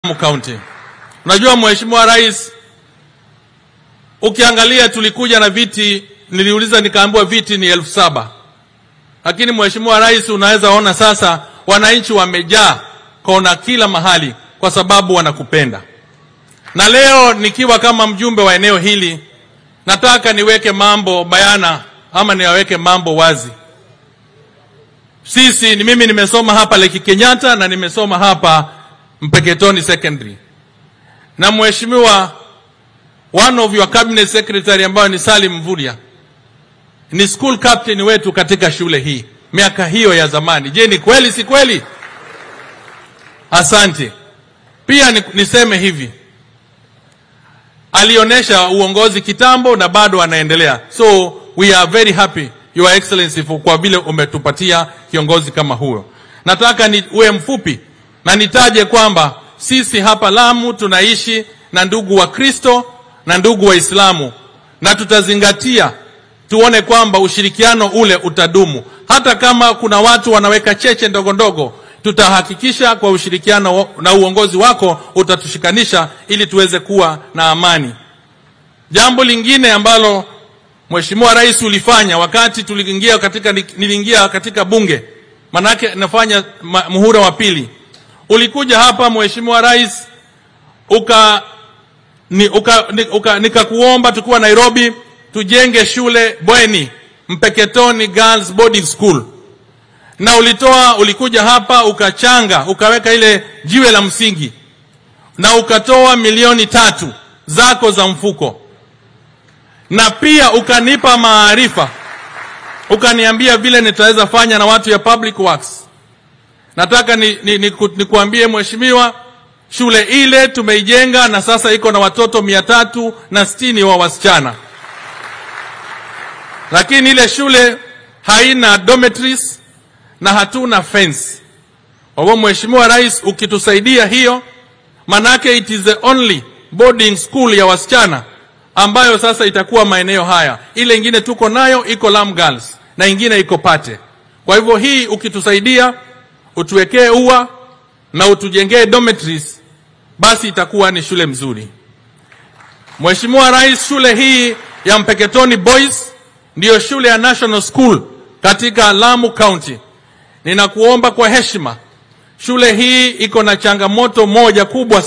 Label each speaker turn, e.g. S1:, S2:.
S1: County. Unajua Mheshimiwa Rais, ukiangalia tulikuja na viti, niliuliza nikaambiwa viti ni elfu saba lakini Mheshimiwa Rais, unaweza ona sasa wananchi wamejaa kona kila mahali kwa sababu wanakupenda. Na leo nikiwa kama mjumbe wa eneo hili, nataka niweke mambo bayana ama niwaweke mambo wazi. Sisi ni mimi nimesoma hapa Lake Kenyatta na nimesoma hapa Mpeketoni Secondary. Na mheshimiwa one of your cabinet secretary ambayo ni Salim Mvurya ni school captain wetu katika shule hii miaka hiyo ya zamani. Je, ni kweli si kweli? Asante. Pia ni, niseme hivi, alionyesha uongozi kitambo na bado anaendelea, so we are very happy your excellency for kwa vile umetupatia kiongozi kama huyo. Nataka ni uwe mfupi na nitaje kwamba sisi hapa Lamu tunaishi na ndugu wa Kristo na ndugu Waislamu na tutazingatia tuone kwamba ushirikiano ule utadumu. Hata kama kuna watu wanaweka cheche ndogo ndogo, tutahakikisha kwa ushirikiano na uongozi wako utatushikanisha ili tuweze kuwa na amani. Jambo lingine ambalo Mheshimiwa Rais ulifanya wakati tuliingia katika, niliingia katika bunge, manake nafanya muhula wa pili, ulikuja hapa Mheshimiwa Rais uka, ni, uka, ni, uka, nikakuomba tukiwa Nairobi tujenge shule bweni Mpeketoni Girls Boarding School, na ulitoa ulikuja hapa ukachanga ukaweka ile jiwe la msingi na ukatoa milioni tatu zako za mfuko, na pia ukanipa maarifa, ukaniambia vile nitaweza fanya na watu ya public works. Nataka ni, ni, ni, ni kuambie mheshimiwa, shule ile tumeijenga na sasa iko na watoto mia tatu na sitini wa wasichana lakini ile shule haina dormitories na hatuna fence. Kwa hivyo Mheshimiwa Rais, ukitusaidia hiyo, manake it is the only boarding school ya wasichana ambayo sasa itakuwa maeneo haya. Ile ingine tuko nayo iko Lam Girls na ingine iko Pate. Kwa hivyo hii ukitusaidia, utuwekee ua na utujengee dormitories, basi itakuwa ni shule mzuri. Mheshimiwa Rais, shule hii ya Mpeketoni Boys ndiyo shule ya National School katika Lamu County. Ninakuomba kwa heshima, shule hii iko na changamoto moja kubwa